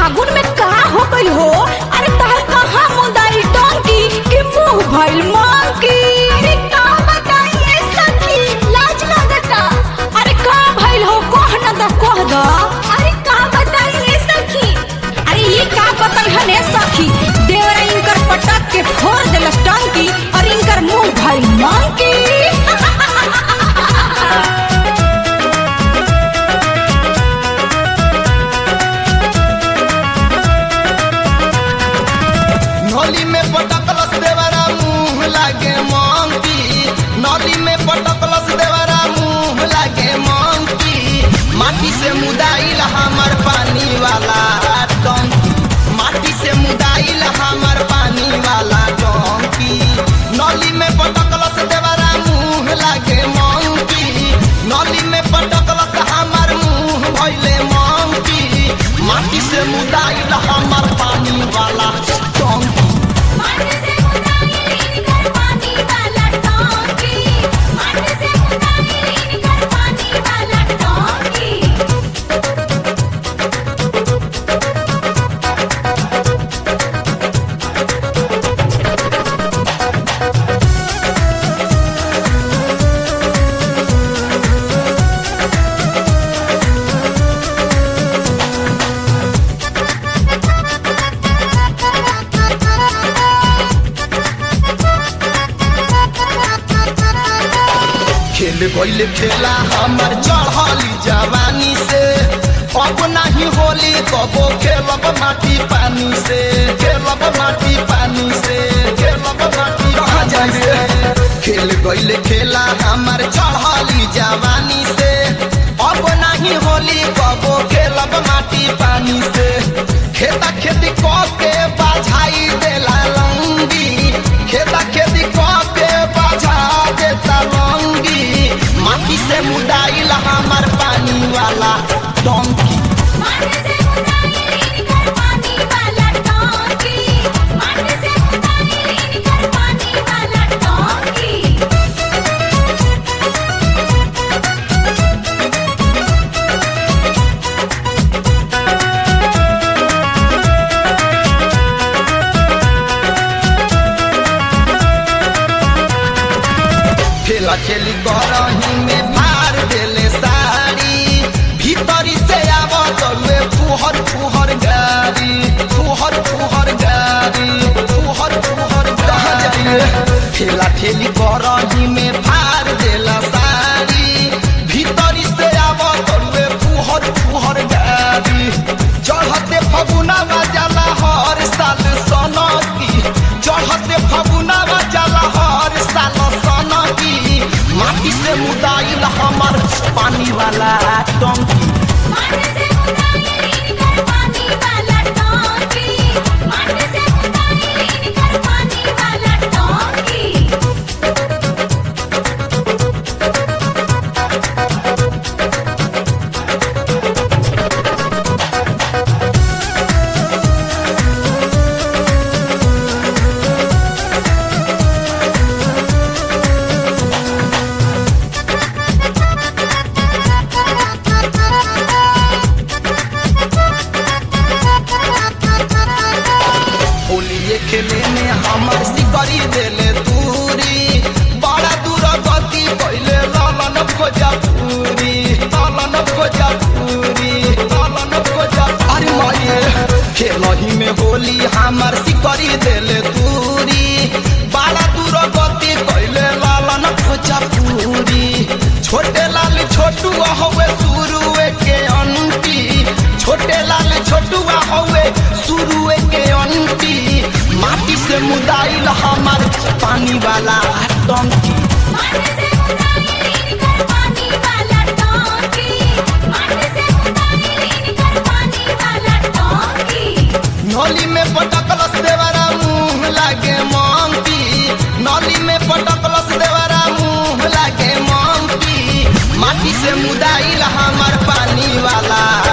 फागुन में का हो गइल हो अरे तार कहाँ मुंदाई टंकी के मुंह भइल मंकी अरे का बताइए सखी लाज लगता अरे का भइल हो कह न द कह द अरे का बताइए सखी अरे ये का बताई हने सखी देवर इनकर पटक के फोड़ देलस टंकी और इनकर मुंह भइल मंकी नली में पटकलस देवरा मुंह लागे मंकी नली में पटकलस देवरा मुंह लागे मंकी माटी से मुदाइल हमर पानी वाला टंकी माटी से मुदाइल हमर पानी वाला टंकी नली में पटकलस देवरा मुंह लागे मंकी नली में पटकलस हमर मुंह भइले मंकी माटी से मुदाइल हमर पानी वाला टंकी माटी से मुदाई कर पानी वाला टोंकी माटी से मुदाई कर पानी वाला टोंकी खेल गईल खेला हमर चढ़ली जवानी से अब नहीं होली कबो खेलब माटी पानी से खेलब माटी पानी से खेलब माटी कहाँ जाइए खेल गईल खेला हमर चढ़ली जवानी से अब नहीं होली कबो खेलब माटी पानी से खेता खेती क के बाझाई देला लंगी खेता खेती क के बाझा देता लंगी माटी से मुदाइल हमर पानी वाला डंकी माटी से मुदाई कर पानी वाला टोंकी माटी से मुदाई कर पानी वाला टोंकी खेला खेली करही में मार देले साड़ी भीतरी से आव तरुए फुहर फुहर गाड़ी फुहर फुहर गाड़ी फुहर फुहर गाड़ी खेला खेली करही में फार देला साड़ी भीतरी से आव तरुए फुहर फुहर गाड़ी चढ़ते फगुना जाला हर साल सनकी चढ़ते फगुना जाला हर साल सनकी माटी से मुदाइल हमर पानी वाला टंकी माटी से मुदाई कर पानी वाला टोंकी माटी से मुदाई कर पानी वाला टोंकी होलिए खेले में हमर सिकरी देले दूरी बड़ा दूर गति पहले लालन भोजपुरी लालन भोजपुरी लालन भोजपुरी अरे माये खेलही में होली हमर सिकरी देले दूरी बड़ा दूर गति पहले लालन भोजपुरी छोटे लाल छोटू हवे शुरुए के अंती छोटे लाल छोटुआ हवे शुरुए के अंती माटी से मुदाइल हमर पानी वाला टंकी माटी से मुदाई कर पानी वाला टोंकी माटी से मुदाई कर पानी वाला टोंकी नली में पटकलस देवरा मुंह लागे मंकी नली में पटकलस देवरा मुंह लागे मंकी माटी से मुदाइल हमर पानी वाला